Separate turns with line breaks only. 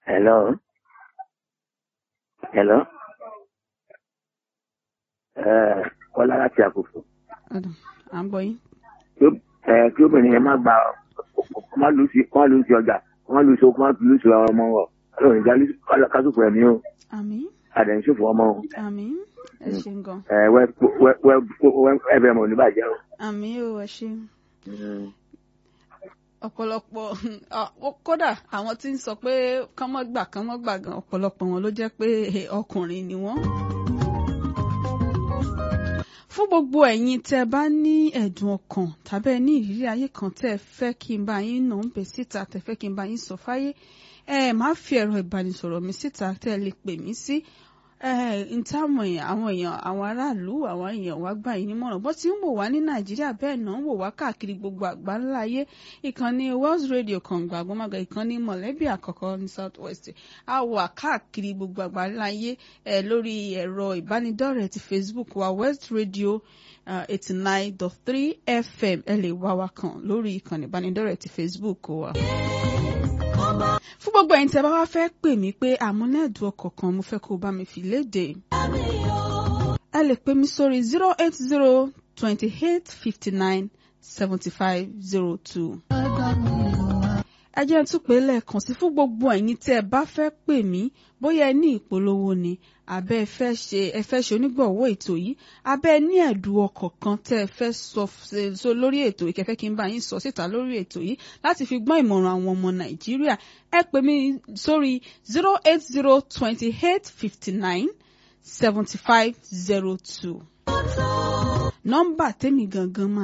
Hello. Hello. Ẹ Kọ́lá láti àkókò.
ọ̀dọ̀ à ń gbọ́ yín.
Kí ó- ẹ, Kí obìnrin yẹn má gba kó má lù sí kó má lù sí ọjà kó má lù sí kó má lù sí ọmọ wọ̀. Ọlọ́run ìjà kásùkù ẹ̀mí o.
àmín
Àdẹ̀ńsòfò ọmọ o.
àmín ẹ ṣeun gan.
Ẹ wẹ́ wẹ́ wẹ́ wẹ́ ẹbẹ̀ mọ̀ níbàjẹ́ o.
àmín o ẹ ṣeun. ọ̀pọ̀lọpọ̀ ọ- kódà àwọn tí ń sọ pé kán mọ́ gbà kán mọ́ gbà gan ọ̀pọ̀lọpọ̀ wọn ló jẹ́ pé ọkùnrin ni wọ́n. fún gbogbo ẹ̀yin tẹ́ ẹ bá ní ẹ̀dùn ọkàn tàbí ẹ ní ìrírí ayé kan tẹ́ ẹ fẹ́ kí n bá yín nà ń bẹ̀ síta tẹ́ ẹ fẹ́ kí n bá yín sọ fáyé ẹ máa fi ẹ̀rọ ìbánisọ̀rọ̀ mi síta tẹ́ ẹ lè pè mí sí n táwọn èèyàn àwọn èèyàn àwọn aráàlú àwọn èèyàn wá gbà yín nímọ̀ràn bó ti ń wò wá ní nàìjíríà bẹ́ẹ̀ náà ń wò wá káàkiri gbogbo àgbáńlá ayé ìkànnì Wells Radio kàngbà àgbọ̀mọ̀gà ìkànnì mọ̀lẹ́bí àkọ́kọ́ ní South West a wà káàkiri gbogbo àgbáńlá ayé ẹ lórí ẹ̀rọ ìbánidọ́rẹ̀ẹ́ ti Facebook wa West Radio eighty nine dot three FM ẹ lè wá wa kàn lórí ìkànnì ìbánidọ́rẹ̀ẹ́ ti Facebook wa fún gbogbo ẹ̀yin tí ẹ bá wá fẹ́ pè mí pé àmúlẹ́ẹ̀dùn ọkọ̀ kan mo fẹ́ kó o bá mi fi léde. ẹ lè pè mí sórí zero eight zero twenty eight fifty nine seventy five zero two. ẹ jẹ́ tún pé lẹ́ẹ̀kan sí fún gbogbo ẹ̀yin tí ẹ bá fẹ́ pè mí bóyá ẹ ní ìpolówó ni àbẹ́ ẹ fẹ́ ṣe ẹ fẹ́ ṣe onígbọ̀wọ́ ètò yìí àbẹ́ ẹ ní ẹ̀dùn ọkọ̀ kan tẹ́ ẹ fẹ́ sọ so lórí ètò yìí kẹfẹ́ kí n bá yín sọ síta lórí ètò yìí láti fi gbọ́n ìmọ̀ràn àwọn ọmọ nàìjíríà ẹ pè mí sórí zero eight zero twenty eight fifty nine seventy five zero two nọ́mbà tèmi gangan máa.